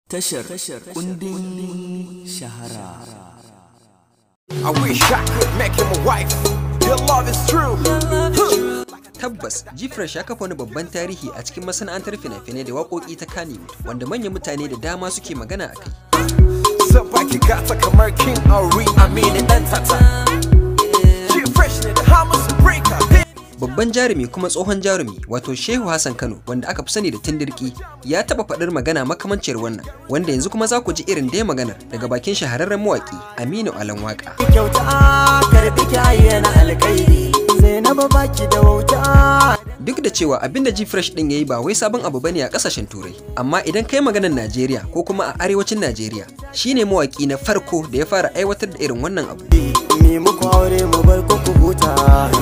tashar kundin shahara I wish I could make him a wife. Your love is true. Tabbas, Gfresh ya kafa wani babban tarihi a cikin masana'antar fina-finai da waƙoƙi ta Kannywood, wanda manyan mutane da dama suke magana a kai. Sabaki gata kamar King Ari Amini dan tata. She fresh ne da Hamas breaker. Babban jarumi kuma tsohon jarumi wato Shehu Hassan Kano wanda aka fi sani da Tindirki ya taɓa faɗar magana makamanciyar wannan wanda yanzu kuma za ku ji irin dai maganar daga bakin shahararren mawaƙi Aminu Alan Waka. kyauta karbi kyaye na alkairi zainabu baki da wauta Duk da cewa abin da Gfresh ɗin ya yi ba wai sabon abu bane a ƙasashen Turai, amma idan kai maganar Najeriya ko kuma a arewacin Najeriya, shine mawaƙi na farko da ya fara aiwatar da irin wannan abu. me muku aure mu bar ku ku huta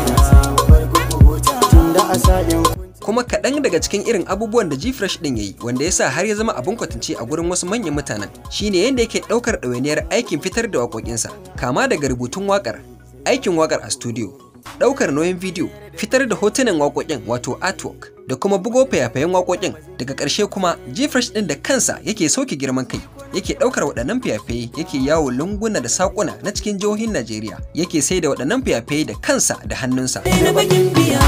tunda a sa'in kuma kaɗan daga cikin irin abubuwan da Gfresh ɗin ya yi wanda ya sa har ya zama abin kwatance a gurin wasu manyan mutanen shine yadda yake ɗaukar ɗawainiyar aikin fitar da waƙoƙinsa kama daga rubutun waƙar aikin waƙar a studio ɗaukar nauyin bidiyo fitar da hotunan waƙoƙin wato artwork da kuma bugo fayafayen waƙoƙin daga ƙarshe kuma Gfresh ɗin da kansa yake sauke girman kai yake ɗaukar waɗannan fayafaye yake yawo lunguna da saƙuna na cikin jihohin Najeriya yake sai da waɗannan fayafaye da kansa da hannunsa zainabu gimbiya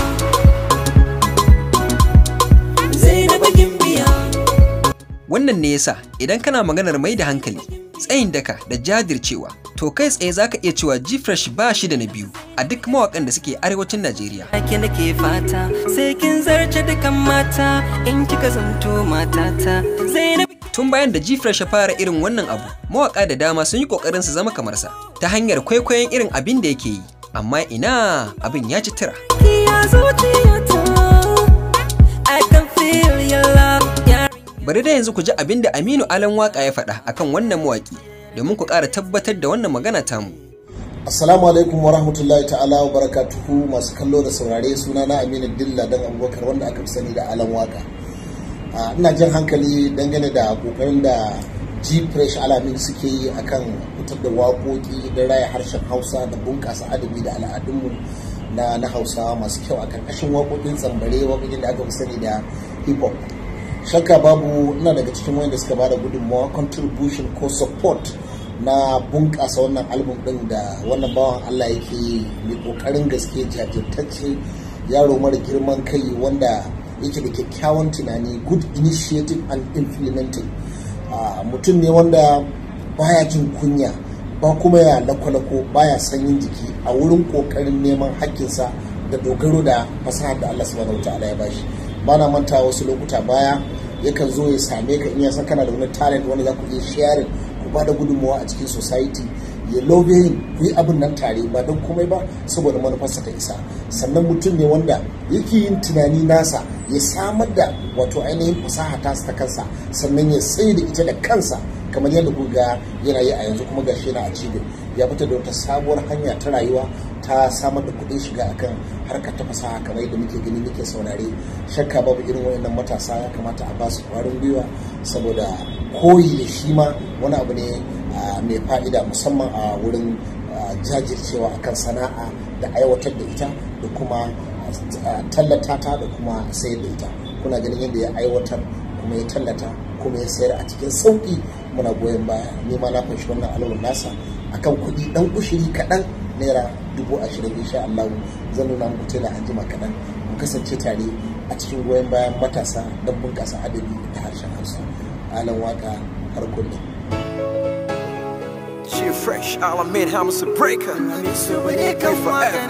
zainabu gimbiya Wannan ne yasa idan kana maganar mai da hankali, tsayin daka da jajircewa, to kai tsaye zaka iya cewa Gfresh ba shi da na biyu a duk mawakan da suke arewacin Najeriya. ake nake fata sai kin zarce dukan mata in kika zanto matata zainabu Tun bayan da Gfresh ya fara irin wannan abu, mawaka da dama sun yi kokarin su zama kamar sa ta hanyar kwaikwayon irin abin da yake yi. Amma ina abin ya ci tira. kiya zuciyata I can feel your love yeah. Bari da yanzu ku ji abin da Aminu Alan Waka ya faɗa akan wannan mawaki domin ku ƙara tabbatar da wannan magana tamu. Assalamu alaikum wa rahmatullahi ta'ala wa barakatuhu masu kallo da saurare suna na Aminu Dilla dan Abubakar wanda aka fi sani da Alan Waka. Ah, Ina jan hankali dangane da kokarin da G Fresh Alamin suke yi akan fitar da waƙoƙi da raya harshen Hausa da bunƙasa adabi da al'adunmu na na Hausawa masu kyau a karkashin waƙoƙin tsambare waƙoƙin da aka fi sani da hip hop. Shakka babu ina daga cikin wanda suka bada gudunmawa contribution ko support na bunƙasa wannan album ɗin da wannan bawan Allah yake yi mai ƙoƙarin gaske jajirtacce yaro mara girman kai wanda yake da kyakkyawan tunani good initiative and implementing Ah, mutum ne wanda baya jin kunya ba kuma ya lakwalako baya sanyin jiki a wurin ƙoƙarin neman haƙƙinsa da dogaro da fasahar da Allah subhanahu wa ta'ala ya bashi ba na manta wasu lokuta baya yakan zo ya same ka in ya san kana da wani talent wanda za ku iya sharing ku ba da gudunmawa a cikin society ya lobeyin ku yi abin nan tare ba don komai ba saboda manufarsa ta isa sannan mutum ne wanda yake yin tunani nasa ya samar da wato ainihin fasaha ta ta kansa sannan ya tsaye da ita da kansa kamar yadda ku ga yana yi a yanzu kuma gashi yana a cibin ya fitar da wata sabuwar hanya ta rayuwa ta samar da kuɗin shiga akan harkar ta fasaha kamar yadda muke gani muke saurare shakka babu irin wayannan matasa ya kamata a basu kwarin gwiwa saboda koyi da shi ma wani abu ne ah, mai fa'ida musamman a wurin ah, jajircewa akan sana'a da aiwatar da ita da kuma ah, tallata ta da kuma sayar da ita kuna ganin yadda ya aiwatar kuma ya tallata kuma ya sayar a cikin sauƙi muna goyon baya ni ma na fanshi wannan alawun nasa akan kuɗi ɗan ushiri kaɗan naira dubu ashirin insha Allah zan nuna muku tela an jima kaɗan mu kasance tare a cikin goyon bayan matasa don bunƙasa adabi da harshen Hausa alan waka har kullum She fresh. I'll admit Hamas breaker. su bane kan forever.